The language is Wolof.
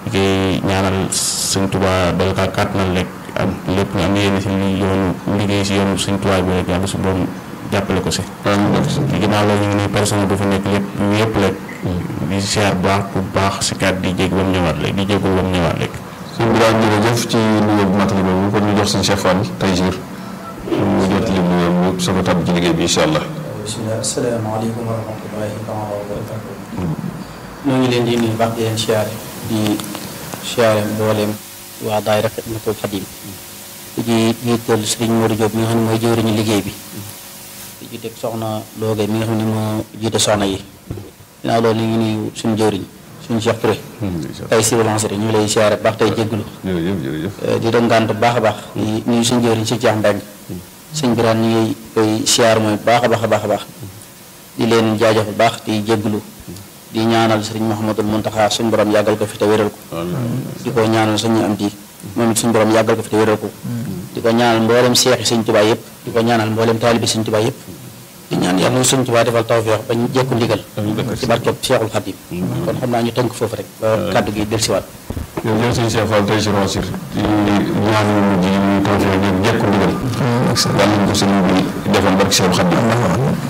di koy ñaanal sëñ Tuubaa dal kaa kàttanal rek am lépp nga am yéene si li yoonu liggéey si yoonu sëñ Tuubaa bi rek yàlla su borom jàppale ko si ci ginnaaw loolu ñu ngi nuyu personnel bu fa nekk lépp yëpp rek di siyaar bu baax bu baax si kat di jég ba mu ñëwaat rek di jégul ba mu ñëwaat rek sëñ bi daal jërëjëf ci nuyoo bu matali boobu kon ñu jox sëñ Cheikh Fall Taysir mu jot li nuyoo mu soog a tàbb ci liggéey bi incha allah bisimilah asalaamaaleykum wa rahmatullahi taala wa barakatu ñoo ngi leen di nuyu baax di leen siyaare di siyaare mbooleem waa daayira Xidmatul Xadim di ci jiital Sëriñ Modou Diop mi nga xam ne mooy jëwriñu liggéey bi di ci teg soxna Looge mi nga xam ne moo jiite soxna yi ginnaaw loolu ñu ngi nuyu suñu jëwriñ suñu Cheikh Touré tey si lancé ñu ngi lay siyaare baax tey jégglu jërëjëf jërëjëf di doon gànt bu baax a baax di nuyu suñu jëwriñ si Cheikh Mbeng sëñ biraan ñu ngi koy siyaar mooy baax a baax a baax a baax di leen jaajëf bu baax di jégglu di ñaanal sëriñ Mouhamadul Muntaxa suñu borom yàggal ko fi te wéral ko di ko ñaanal suñu am di moom it suñu borom yàggal ko fi te wéral ko di ko ñaanal mboolem seexi sëñ Tuubaa yëpp di ko ñaanal mboolem taalibi sëñ Tuubaa yëpp di ñaan yàlla sëñ Tuubaa defal tawfeex bañ jekku ndigal ci barkeb Seexul Xadim kon xam naa ñu tënk foofu rek ba kàddu gi dellusiwaat jërëjëf sëñ Cheikh Fall Taysir Wasir ci ñaan yu mujj yi muy tawfeex ngeen jekku ndigal yàlla ñu ko sëñ bi defal barke Seexul Xadim